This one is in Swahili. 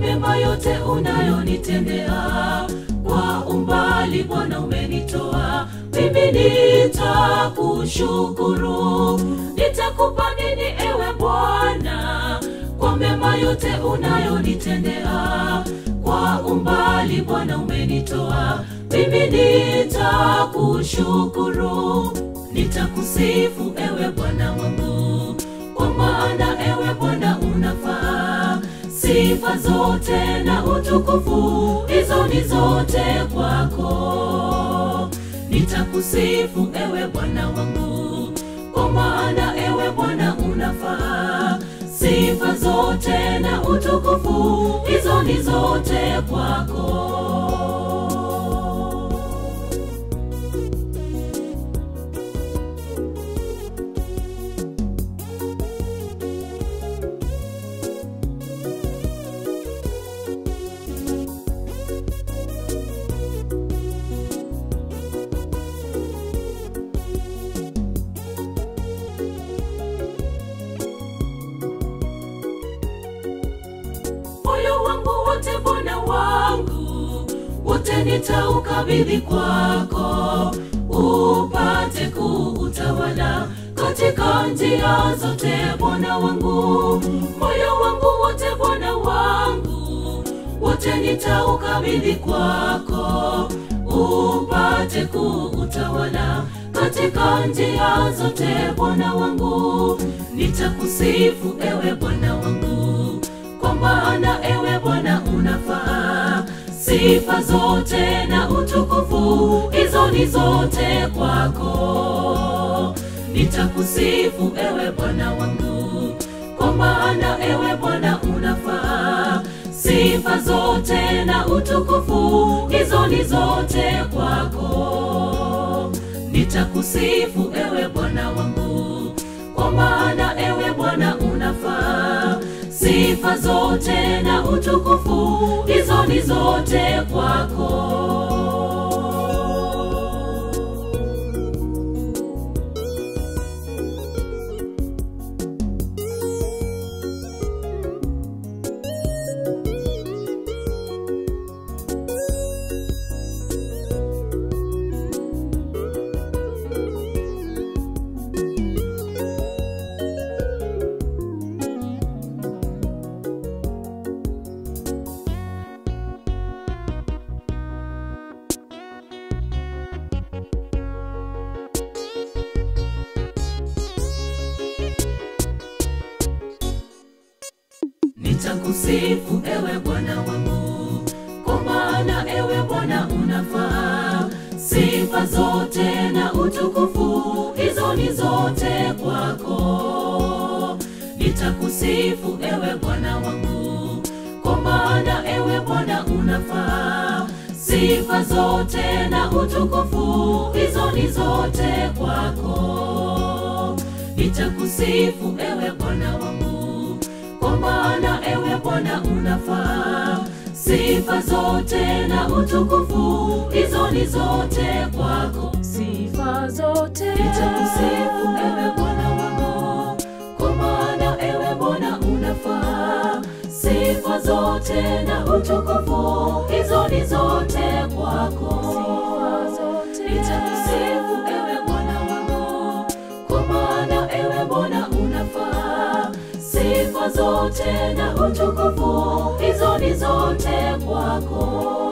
mema yote unayonitendea. Kwa umbali Bwana umenitoa, mimi nitakushukuru. Nitakupa nini ewe Bwana kwa mema yote unayonitendea? Kwa umbali Bwana umenitoa, mimi nitakushukuru. Nitakusifu ewe Bwana wangu, kwa maana ewe Bwana unafaa. Sifa zote na utukufu, hizo ni zote kwako. Nitakusifu ewe Bwana wangu, kwa maana ewe Bwana unafaa. Sifa zote na utukufu, hizo ni zote kwako. moyo wangu wote Bwana wangu, wote nitaukabidhi kwako, upate kuutawala katika njia zote Bwana wangu. Moyo wangu wote Bwana wangu, wote nitaukabidhi kwako, upate kuutawala katika njia zote Bwana wangu. Nitakusifu ewe Bwana wangu kwa maana ewe Bwana unafaa. Sifa zote na utukufu, hizo ni zote kwako. Nitakusifu ewe Bwana wangu, kwa maana ewe Bwana unafaa. Sifa zote na utukufu, hizo ni zote kwako. Nitakusifu ewe Bwana wangu, kwa maana ewe Bwana unafaa. Sifa zote na utukufu, hizo ni zote kwako. Nitakusifu ewe Bwana wangu, kwa maana ewe Bwana unafaa. Sifa zote na utukufu, hizo ni zote kwako. Nitakusifu ewe Bwana wangu, kwa maana ewe Bwana unafaa. Sifa zote na utukufu, hizo ni zote kwako. Nitakusifu ewe Bwana wangu, kwa maana ewe Bwana unafaa. Sifa zote na utukufu, hizo ni zote kwako. Sifa zote Nitakusifu ewe Bwana wangu, kwa maana ewe Bwana unafaa. Sifa zote na utukufu, hizo ni zote kwako. Nitakusifu ewe Bwana wangu, kwa maana ewe Bwana unafaa. Sifa zote na utukufu, hizo ni zote kwako.